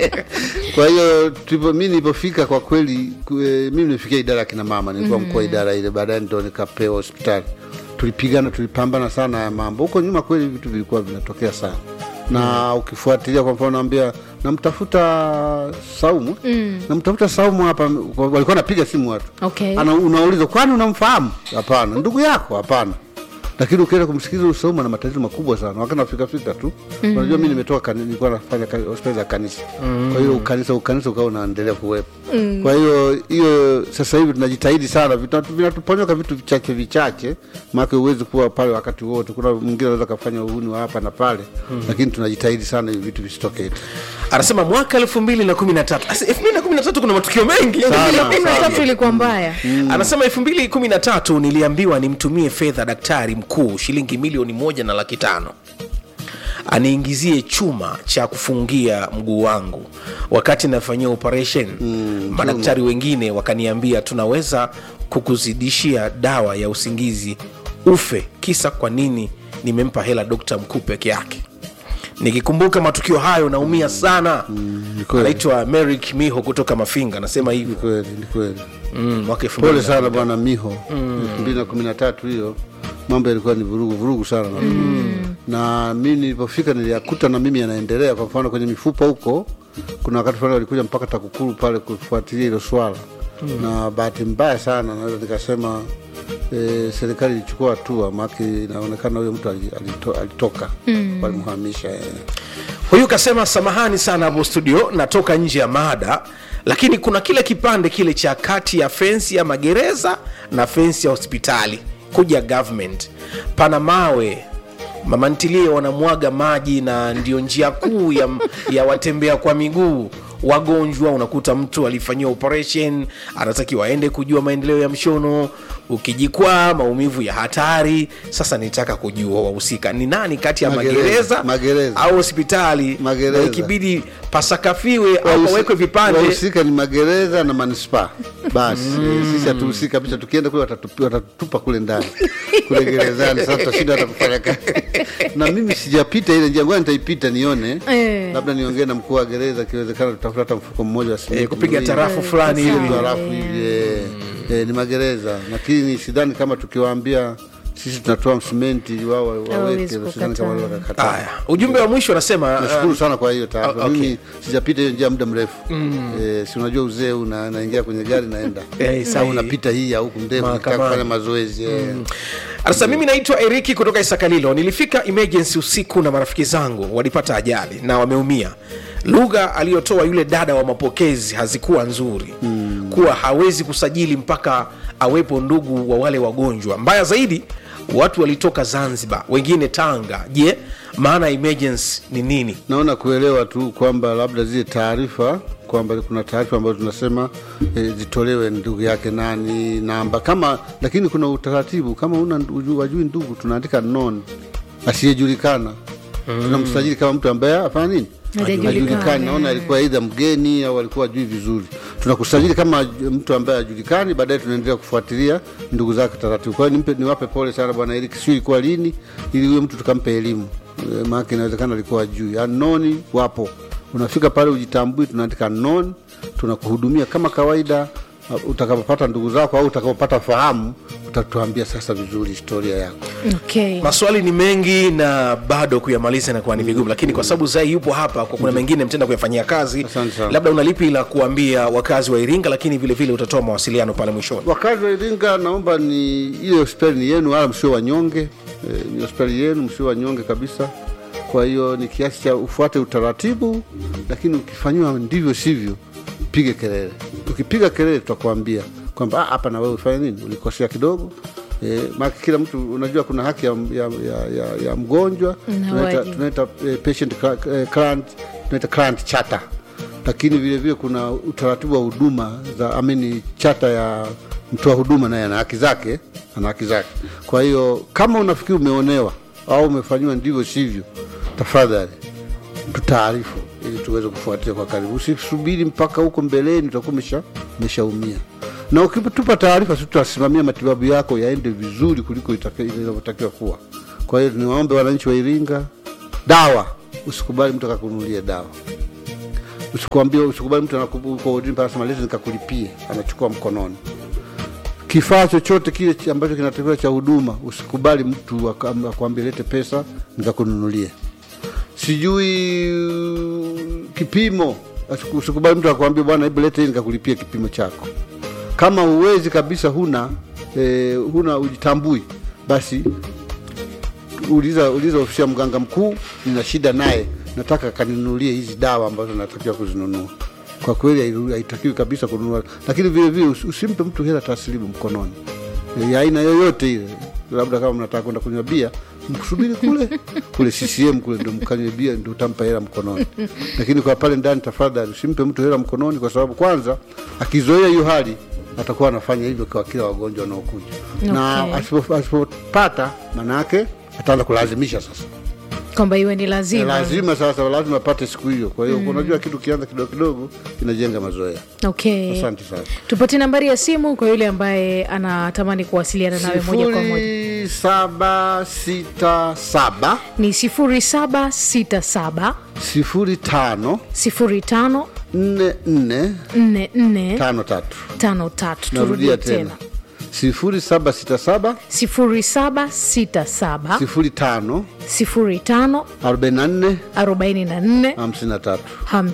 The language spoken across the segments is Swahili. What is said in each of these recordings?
kwa hiyo tulipo- mi nilipofika kwa kweli ku- eh, mi nilifikia idara ya kina mama nilikuwa mkuu wa idara ile baadaye ndo nikapewa hospitali tulipigana tulipambana sana ya mambo huko nyuma kweli vitu vilikuwa vinatokea sana na ukifuatilia kwa mfano naambia namtafuta saumu namtafuta saumu hapa walikuwa napiga simu watu Okay. Ana, unauliza kwani unamfahamu hapana ndugu yako hapana lakini ukienda kumsikiliza Usauma na matatizo makubwa sana wakati nafika fika tu unajua mi nimetoka kani- nilikuwa nafanya ka- hospitali za kanisa kwa hiyo ukanisa ukanisa ukawa unaendelea kuwepo kwa hiyo hiyo sasa hivi tunajitahidi sana vita- vinatuponyoka vitu vichache vichache maake huwezi kuwa pale wakati wote kuna mwingine anaweza kafanya uhuni wa hapa na pale lakini tunajitahidi sana hivi vitu visitokee anasema mwaka elfu mbili na kumi na tatu elfu mbili na kumi na tatu kuna matukio mengi Sana. kumi na tatu ilikuwa mbaya anasema elfu mbili kumi na tatu niliambiwa nimtumie fedha daktari mkuu shilingi milioni moja na laki tano aniingizie chuma cha kufungia mguu wangu wakati nafanyia operation mm, madaktari wengine wakaniambia tunaweza kukuzidishia dawa ya usingizi ufe kisa kwa nini nimempa hela dokta mkuu peke yake nikikumbuka matukio hayo naumia sana ni kweli. anaitwa merik miho kutoka mafinga anasema hivyo kweli ni kweli mm, mwaka elfu pole mbili na- sana bwana miho elfu mbili na kumi na tatu hiyo mambo yalikuwa ni vurugu vurugu sana na mi nilipofika niliyakuta na mimi yanaendelea kwa mfano kwenye mifupa huko kuna wakati fulani walikuja mpaka takukuru pale kufuatilia hilo swala na bahati mbaya sana naweza nikasema e, serikali ilichukua hatua maake inaonekana huyo mtu ali- alito, alitoka walimhamisha eh. huyu kasema samahani sana hapo studio natoka nje ya mada lakini kuna kile kipande kile cha kati ya fensi ya magereza na fensi ya hospitali kuja government pana mawe mamantilie wanamwaga maji na ndio njia kuu ya, ya watembea kwa miguu wagonjwa unakuta mtu alifanyiwa operation anatakiwa aende kujua maendeleo ya mshono ukijikwaa maumivu ya hatari sasa nitaka kujua wahusika ni nani kati ya Magereza, magereza, magereza. au hospitali Magereza. na ikibidi pasakafiwe au Wahusi- pawekwe vipande wahusika ni magereza na manispaa basi eh, sisi hatuhusiki kabisa tukienda kule watatupi- watatutupa kule ndani kule gerezani sasa tutashinda hata kufanya kazi na mimi sijapita ile njia ngoja nitaipita nione Eh. labda niongee na mkuu wa gereza ikiwezekana tutafuta hata mfuko mmoja wa simenti Eh, kupiga miwili. tarafu fulani Kupiga hivi tarafu hivi eh, eh, ni magereza lakini sidhani kama tukiwaambia sisi tunatoa msimenti wao wa- waweke Hawawezi sidhani kama kukataa. wanaweza kukataa. haya ujumbe wa mwisho anasema nashukuru sana kwa hiyo taarifa Ah, okay. mimi sijapita hiyo njia muda mrefu eh, si unajua uzee una naingia kwenye gari naenda Eh, au sahihi. unapita hii ya huku ndefu nikitaka Mahakamani. kufanya mazoezi eh. Sasa mimi naitwa Eriki kutoka Isakalilo. Nilifika emergency usiku na marafiki zangu walipata ajali na wameumia. Lugha aliyotoa yule dada wa mapokezi hazikuwa nzuri mm. kuwa hawezi kusajili mpaka awepo ndugu wa wale wagonjwa. Mbaya zaidi, watu walitoka Zanzibar, wengine Tanga. Je, maana ya emergency ni nini? naona kuelewa tu kwamba labda zile taarifa kwamba kuna taarifa ambazo tunasema e, zitolewe ndugu yake nani namba kama lakini kuna utaratibu kama una ndu- wajui ndugu tunaandika non asiyejulikana tunamsajili kama mtu ambaye afanya nini Hajajulikana. hajulikani naona alikuwa aidha mgeni au alikuwa ajui vizuri tunakusajili kama mtu ambaye hajulikani baadaye tunaendelea kufuatilia ndugu zake taratibu kwa hiyo nimpe- niwape pole sana bwana Eric sio ilikuwa lini ili huyo mtu tukampe elimu e, maana inawezekana alikuwa ajui anoni wapo unafika pale ujitambui tunaandika non tunakuhudumia kama kawaida Uh, utakapopata ndugu zako au utakapopata fahamu utatuambia sasa vizuri historia yako okay. Maswali ni mengi na bado kuyamaliza inakuwa ni vigumu, lakini kwa sababu Zai yupo hapa, kwa kuna mengine mtenda kuyafanyia kazi, Asante sana. labda unalipi la kuambia wakazi wa Iringa, lakini vile vile utatoa mawasiliano pale mwishoni. Wakazi wa Iringa, naomba ni ile hospitali ni yenu, wala msio wanyonge. E, ni hospitali yenu, msio wanyonge kabisa. Kwa hiyo ni kiasi cha ufuate utaratibu, lakini ukifanyiwa ndivyo sivyo, pige kelele. Ukipiga kelele, tutakwambia kwamba "Ah, hapa na wewe ufanye nini, ulikosea kidogo. E, maana kila mtu unajua kuna haki ya, ya, ya, ya, ya mgonjwa Na tunaita, wajibu. tunaita eh, patient cla- eh, client, tunaita client charter lakini vile vile kuna utaratibu wa huduma za amini chata ya mtoa huduma naye ana haki zake ana haki zake kwa hiyo kama unafikiri umeonewa au umefanyiwa ndivyo sivyo tafadhali tutaarifu ili tuweze kufuatilia kwa karibu usisubiri mpaka huko mbeleni utakuwa umesha- umeshaumia na ukitupa taarifa sisi tutasimamia matibabu yako yaende vizuri kuliko itaka- inavyotakiwa kuwa kwa hiyo niwaombe wananchi wa iringa dawa usikubali mtu akakununulie dawa usikwambie usikubali mtu anakupa udini mpaka anasema leta nikakulipie anachukua mkononi kifaa chochote kile ch- ambacho kinatakiwa cha huduma usikubali mtu aka- akwambie lete pesa nikakununulie sijui uh, kipimo Asiku- usikubali mtu akwambie bwana hebu lete hii nikakulipia kipimo chako kama uwezi kabisa huna eh, huna ujitambui basi uliza uliza ofisi ya mganga mkuu nina shida naye nataka kaninunulie hizi dawa ambazo natakiwa kuzinunua kwa kweli hairu- haitakiwi kabisa kununua lakini vile vile usi- usimpe mtu hela taslimu mkononi ya aina yoyote ile labda kama mnataka kwenda kunywa bia mkusubiri kule kule CCM kule ndo mkanywe bia ndo utampa hela mkononi lakini kwa pale ndani tafadhali usimpe mtu hela mkononi kwa sababu kwanza akizoea hiyo hali atakuwa anafanya hivyo kwa kila wagonjwa wanaokuja na Okay. asipo- asipopata maanaake ataanza kulazimisha sasa kwamba iwe ni lazima lazima sasa lazima apate siku hiyo kwa hiyo unajua kitu kianza kidogo kidogo inajenga mazoea okay asante sana tupatie nambari ya simu kwa yule ambaye anatamani kuwasiliana nawe moja kwa moja sifuri saba sita saba ni 0767 sifuri tano 05 nne nne 44 tano tatu 53 narudia turudie tena tena sifuri saba sita saba 0767 sifuri tano 05 arobaini na nne 44 hamsini na tatu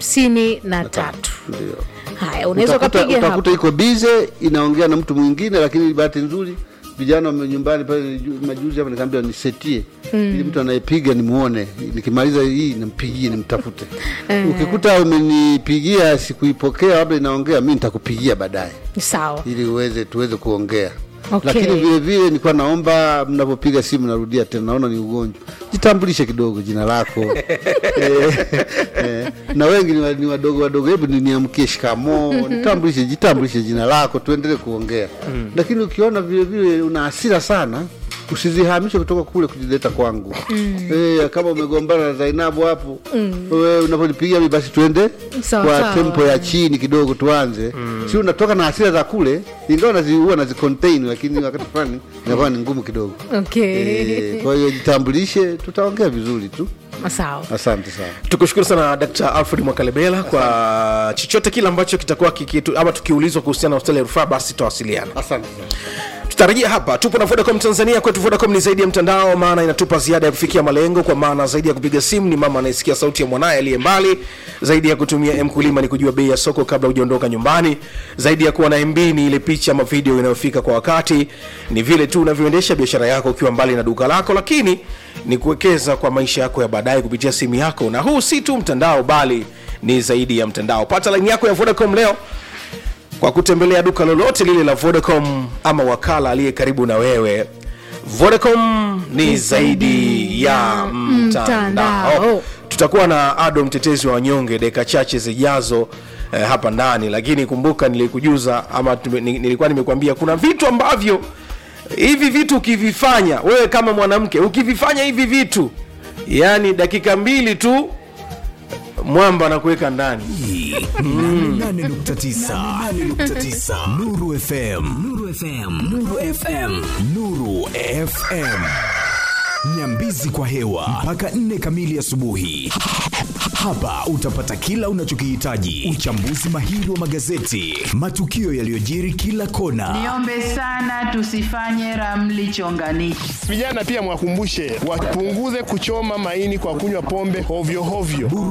53 ndio haya unaweza utakuta, ukapiga hapo utakuta iko bize inaongea na mtu mwingine lakini bahati nzuri vijana wame nyumbani pale ju- majuzi hapa nikaambia nisetie ili mtu anayepiga nimuone nikimaliza hii nimpigie nimtafute ukikuta umenipigia sikuipokea labda inaongea mi nitakupigia baadaye sawa ili uweze tuweze kuongea Okay. lakini vile vile nilikuwa naomba mnapopiga simu narudia tena naona ni ugonjwa jitambulishe kidogo jina lako eh, eh, na wengi ni, wa- ni wadogo wadogo hebu ni- niamkie shikamo nitambulishe jitambulishe jina lako tuendelee kuongea mm. lakini ukiona vile vile una hasira sana usizihamishe kutoka kule kujileta kwangu mm. e, kama umegombana na zainabu hapo mm. wewe unaponipigia mi basi tuende Sawa, kwa sawa. tempo ya chini kidogo tuanze mm. si unatoka na hasira za kule ingawa nazi, huwa nazicontain lakini wakati fulani inakuwa ni ngumu kidogo okay e, kwa hiyo jitambulishe tutaongea vizuri tu sawa asante sana tukushukuru sana dkt alfred mwakalebela kwa chochote kile ambacho kitakuwa kikitu, ama tukiulizwa kuhusiana na hospitali ya rufaa basi tutawasiliana asante sana tutarejea hapa tupo na vodacom tanzania kwetu vodacom ni zaidi ya mtandao maana inatupa ziada ya kufikia malengo kwa maana zaidi ya kupiga simu ni mama anayesikia sauti ya mwanaye aliye mbali zaidi ya kutumia mkulima ni kujua bei ya soko kabla hujaondoka nyumbani zaidi ya kuwa na mb ni ile picha ama video inayofika kwa wakati ni vile tu unavyoendesha biashara yako ukiwa mbali na duka lako lakini ni kuwekeza kwa maisha yako ya baadaye kupitia simu yako na huu si tu mtandao bali ni zaidi ya mtandao pata laini yako ya vodacom leo kwa kutembelea duka lolote lile la Vodacom ama wakala aliye karibu na wewe. Vodacom ni zaidi ya mtandao. Mtandao. Tutakuwa na Ado mtetezi wa wanyonge dakika chache zijazo eh, hapa ndani, lakini kumbuka nilikujuza ama tume- ni- nilikuwa nimekuambia kuna vitu ambavyo hivi vitu ukivifanya wewe kama mwanamke ukivifanya hivi vitu, yani dakika mbili tu mwamba anakuweka ndani. 8.9 Nuru FM Nuru FM Nuru FM Nuru FM Nyambizi kwa hewa mpaka nne kamili asubuhi. Hapa utapata kila unachokihitaji: uchambuzi mahiri wa magazeti, matukio yaliyojiri kila kona, Niombe sana tusifanye ramli chonganishi. Vijana pia mwakumbushe wapunguze kuchoma maini kwa kunywa pombe hovyo hovyo.